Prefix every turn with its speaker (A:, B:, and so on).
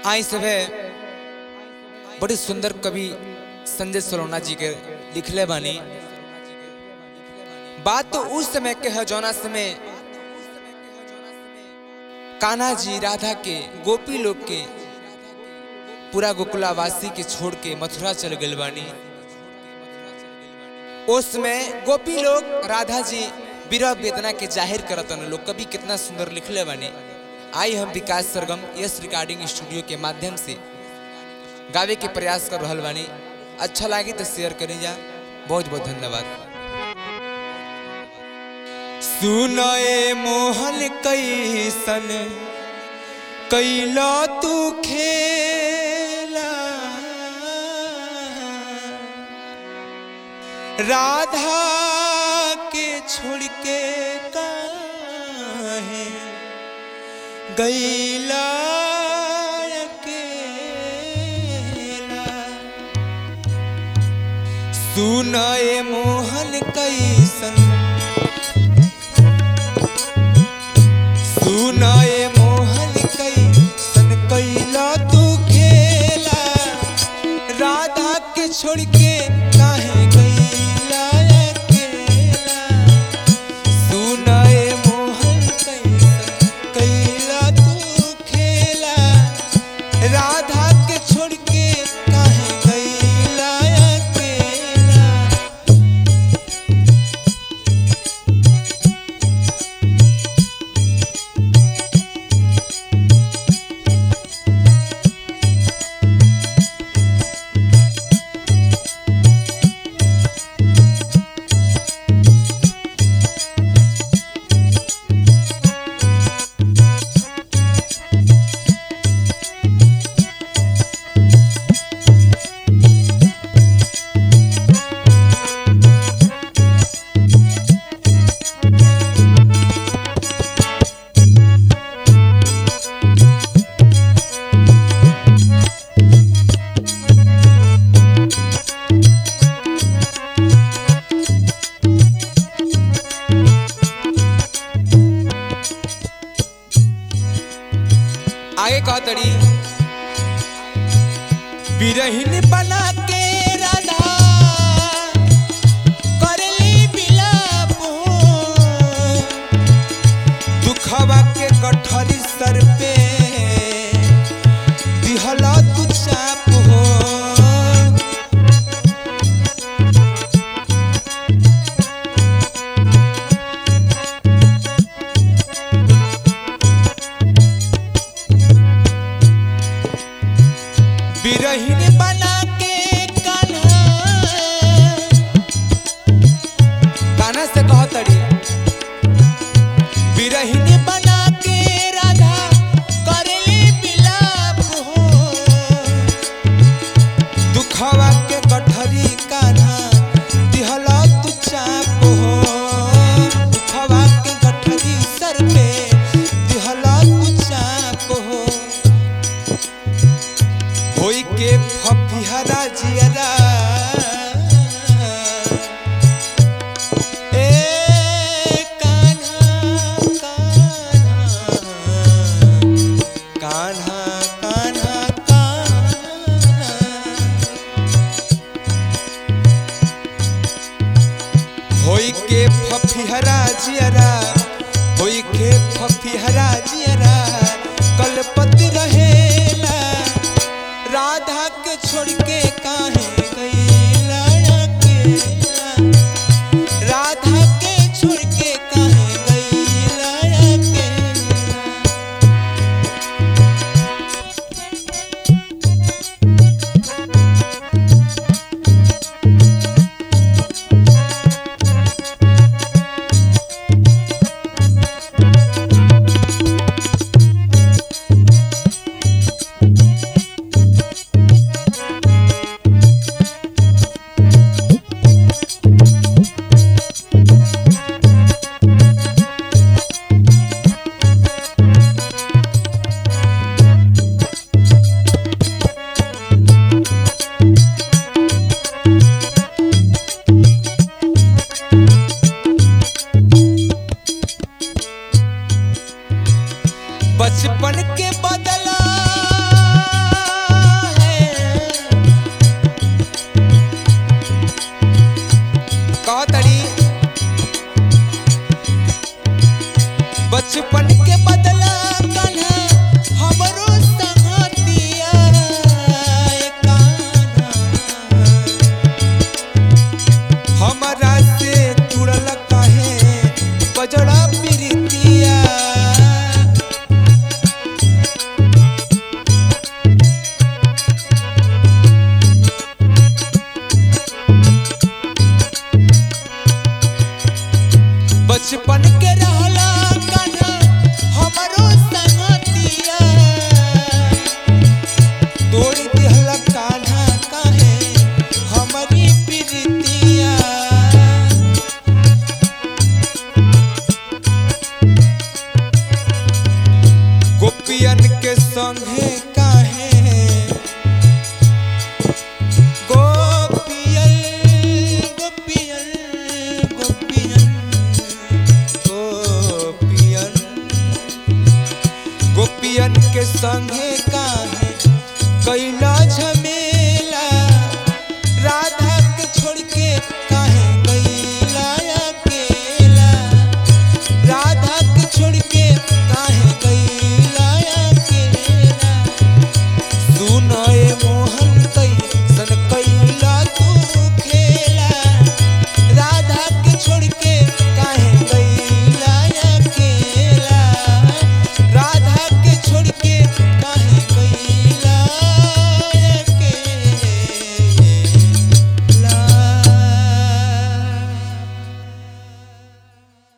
A: आई सभे बड़ी सुंदर कवि संजय सलोना जी के लिखले बानी बात तो उस समय के है जौना समय कान्हा जी राधा के गोपी लोग के पूरा गोकुलावासी के छोड़ के मथुरा चल गए बानी उसमें गोपी लोग राधा जी विरह वेदना के जाहिर करतन लोग कभी कितना सुंदर लिखले बानी आई हम Vikas Sargam yes recording studio के माध्यम से गावे के प्रयास कर रहल बानी अच्छा लगी तो शेयर करी जा बहुत बहुत धन्यवाद सुनए मोहन कैसन कैला तू खेला राधा के छोड़ के काहे गैला अकेला सुनए मोहन कैसन सुनाए मोहन कैसन कैला तू खेला राधा के छोड़ के काहे गैला अकेला सुनाए मोहन कैसन कैला तू खेला राधा के छोड़ के काहे गैला अकेला आगे कहा तड़ी बिरहिन बना के राधा करली बिलाप दुखवा के गठरी सर पे दिहला तू चाप हो बिरहिन बना के कान्हा कान्हा से कह तड़ी बिरहिन बना के राधा करली बिलाप हो दुखवा के गठरी कान्हा दिहला तू चाप हो दुखवा के गठरी सर पे दिहला तू चाप हो होई के फफिहरा जियरा ए कान्हा कान्हा कान्हा कान्हा होई के फफिहरा जियरा होई के फफिहरा जियरा कलपति रहेला राधा के छोड़ के काहे गईला अकेला राधा के छोड़ के काहे गईला अकेला बचपन के बदला संगे काहे गोपियन गोपियन गोपियन गोपियन गोपियन के संगे काहे कैला झमेला